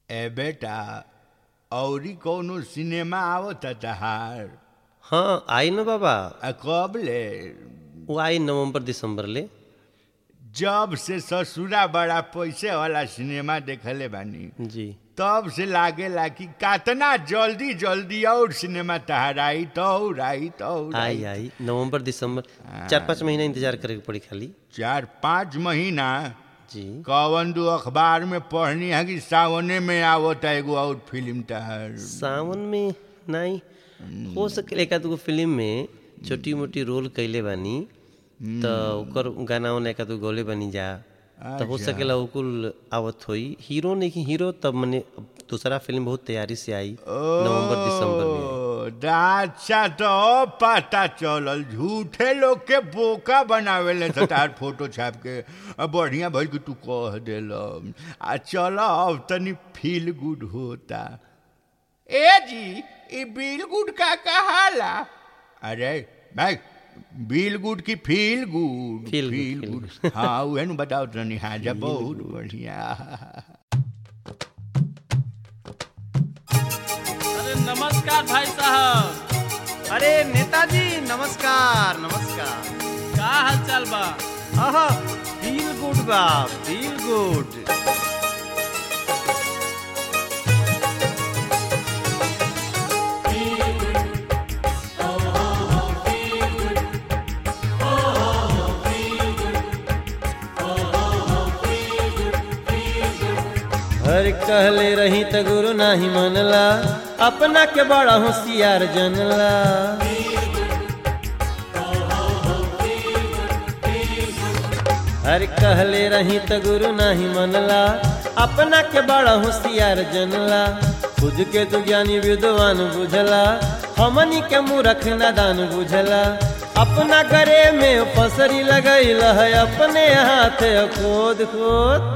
ए बेटा औरी कौनो सिनेमा आवता तहार हाँ आई न बाबा आ कब ले वो आई नवंबर दिसंबर ले जब से ससुरा बड़ा पैसे वाला सिनेमा देखले बानी जी तब से लागेला कि कातना जल्दी जल्दी और सिनेमा तहार आई तो और आई तो और आई आई नवंबर दिसंबर चार पाँच महीना इंतजार करे के पड़ी खाली चार पाँच महीना जी कवन दो अखबार में पढ़नी है कि सावने में आवता एगो और फिल्म तहार सावन में नहीं हो सके एक आध गो फिल्म में छोटी मोटी रोल कैले बानी तो ओकर गाना वाना एक आध गो गौले बनी जा तो हो सकेला ओकुल आवत होई हीरो नहीं कि हीरो तब मने अब दूसरा फिल्म बहुत तैयारी से आई नवंबर दिसंबर में ओ, अच्छा तो पता चलल झूठे लोग के बोका बनावेले तार फोटो छाप के अब बढ़िया भइल कि तू कह देल आ चल अब तनी फील गुड होता ए जी ई बिल गुड का कहाला अरे भाई बिल गुड की feel good Feel good, feel feel good हाँ उहे नु बताओ तनी हाँ जा बहुत बढ़िया अरे नमस्कार भाई साहब अरे नेताजी नमस्कार नमस्कार का हाल चाल बा आहा फील गुड बा फील गुड हर कहले रही त गुरु नाही मनला अपना के बड़ा होशियार जनला हर कहले रही त गुरु नाही मनला अपना के बड़ा होशियार जनला खुद के तो ज्ञानी विद्वान बुझला हमनी के मूर्ख नादान बुझला अपना गरे में पसरी लगैल है अपने हाथ खोद खोद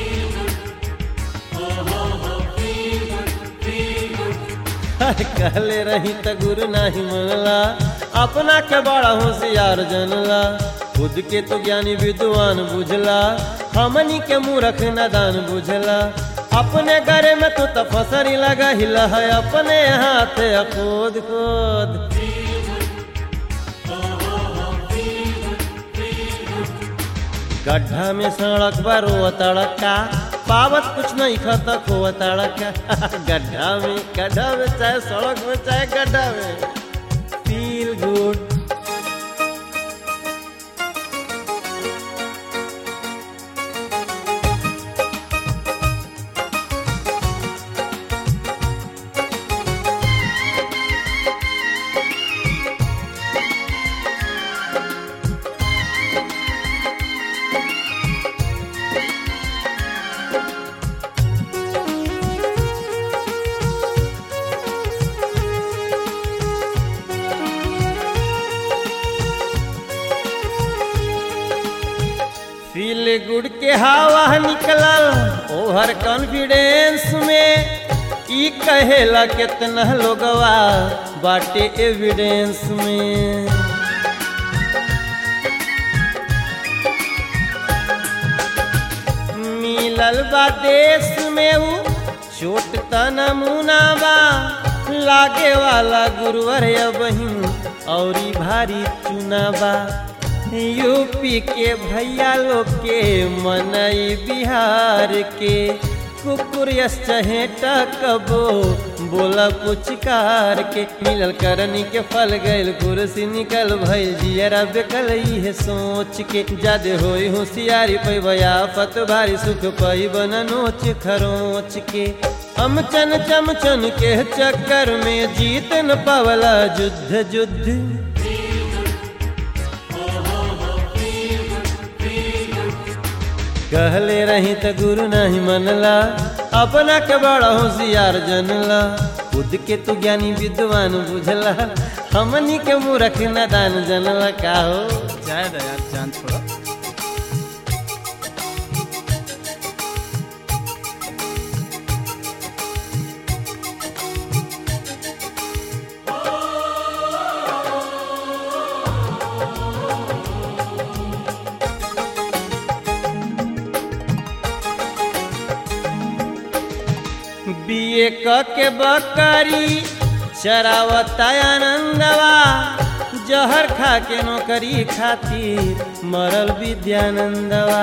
कहले रही त गुरु नाही मनला अपना के बड़ा होशियार जनला खुद के तो ज्ञानी विद्वान बुझला हमनी के मूर्ख नादान बुझला अपने घरे में तो तपसरी लगा हिला है अपने हाथ खोद खोद गड्ढा में सड़क बारो तड़का पावत कुछ नहीं खाता खो तड़का गड्ढा में गड्ढा में चाहे सड़क में चाहे गड्ढा में फील गुड फील गुड के हवा निकलल ओवर कॉन्फिडेंस में ई कहेला कितना लोगवा बाटे एविडेंस में मिलल बा देश में ऊ छोट त नमूना बा लागे वाला गुरुवर बहिन औरी भारी चुनावा यूपी के भैया लोग के मनई बिहार के कुकुर चहेट कबो बोला पुचकार के मिलल करनी के फल गइल कुर्सी निकल भइल जियरा बेकल है सोच के जादे होई होशियारी पैबया फत भारी सुख पैबन नोच खरोच के हम चन चमचन के चक्कर में जीत न पावला युद्ध युद्ध कहले रही त गुरु नहीं मनला अपना के बड़ा होशियार जनला खुद के तू ज्ञानी विद्वान बुझला हमनी के मूर्ख नादान जनला का हो जाए दया जान छोड़ा बीए क के बकरी चरावता आनंदवा जहर खा के नौकरी खातिर मरल विद्यानंदवा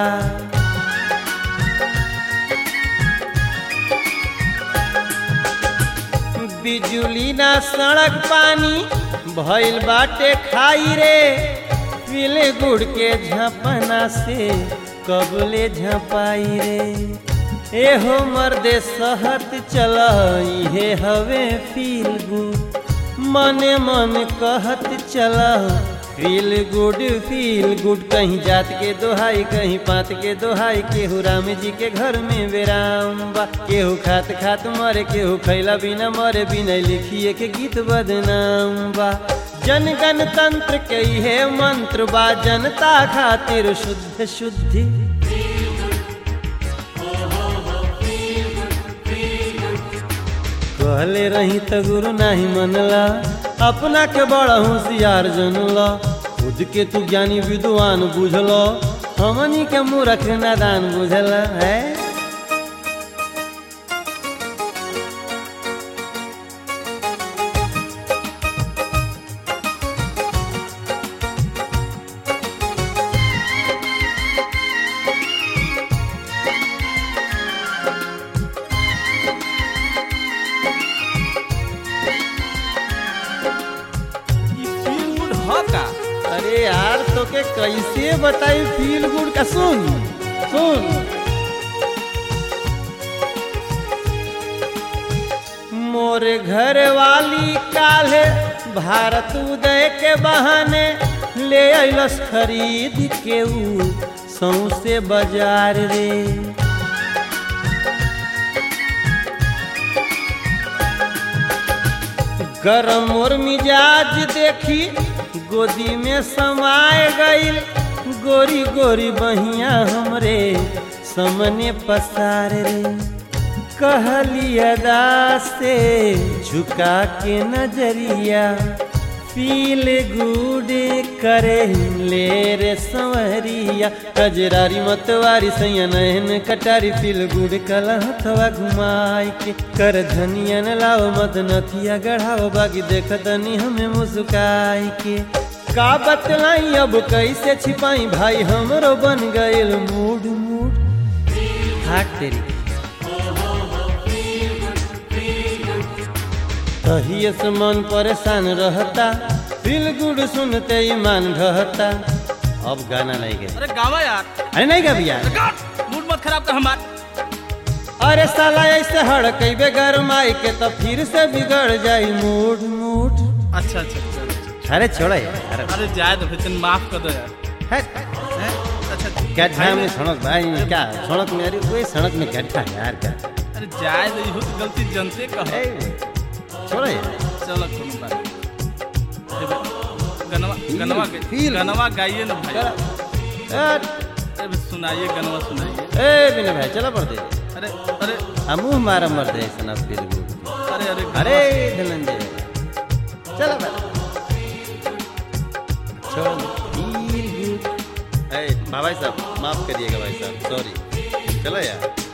बिजुली ना सड़क पानी भइल बाटे खाई रे पीले गुड़ के झपना से कबले झपाई रे एहो मर्दे सहत चल इहे हवे फील गुड मने मन कहत चल फील गुड फील गुड कहीं जात के दोहाई कहीं पात के दोहाई केहू राम जी के घर में बेराम बा केहू खात खात मरे केहू खैला बिना मरे बिना लिखिए के गीत बदनाम बा जन गणतंत्र के इहे मंत्र बा जनता खातिर शुद्ध शुद्धि कहले रही त गुरु नाही मनला अपना के बड़ा होशियार जनला खुद के तू ज्ञानी विद्वान बुझल हमनी के मूर्ख नादान बुझल है ई फील गुड ह का अरे यार तो के कैसे बताई फील गुड का सुन सुन मोरे घर वाली काले भारत उदय के बहाने ले अइलस खरीद के ऊ सौसे बाजार रे गरम और मिजाज देखी गोदी में समाए गईल गोरी गोरी बहिया हमरे समने पसार रे कहली अदा से झुका के नजरिया फील गुड करे ले रे संवरिया कजरारी मतवारी सैया नहन कटारी फील गुड कलहथवा घुमाई के कर धनियन लाओ मत नथिया गढ़ाओ बागी देख दनी हमें मुस्काई के का बतलाई अब कैसे छिपाई भाई हमरो बन गइल मूड मूड हाट तेरी तहिए से मन परेशान रहता फील गुड सुनते ईमान ढहता अब गाना नहीं गए अरे गावा यार अरे नहीं गा भैया अरे गाट मूड मत खराब कर हमार अरे साला ऐसे हड़कैबे गरमाई के तो फिर से बिगड़ जाई मूड मूड अच्छा अच्छा अच्छा, अच्छा अरे छोड़ा यार अरे अरे जाए तो फिर माफ कर दो यार है, हैं? अच्छा क्या झाम में सड़क भाई क्या सड़क में अरे कोई सड़क में गड्ढा है यार क्या अरे जाए तो इहो तो गलती जनते कह ए, छोड़ा यार चलो कोनो बात नहीं। देखो, गनवा गनवा गा- feel- गनवा गाइए ना भाई चला। अरे सुनाइए गनवा सुनाइए ए बिना भाई चला पड़ दे अरे अरे हम मुंह मारा मर दे सना फिर गुड अरे अरे अरे गनवा- धनंजय चला भाई छोड़ फील गुड ए भाई साहब माफ करिएगा भाई साहब सॉरी चलो यार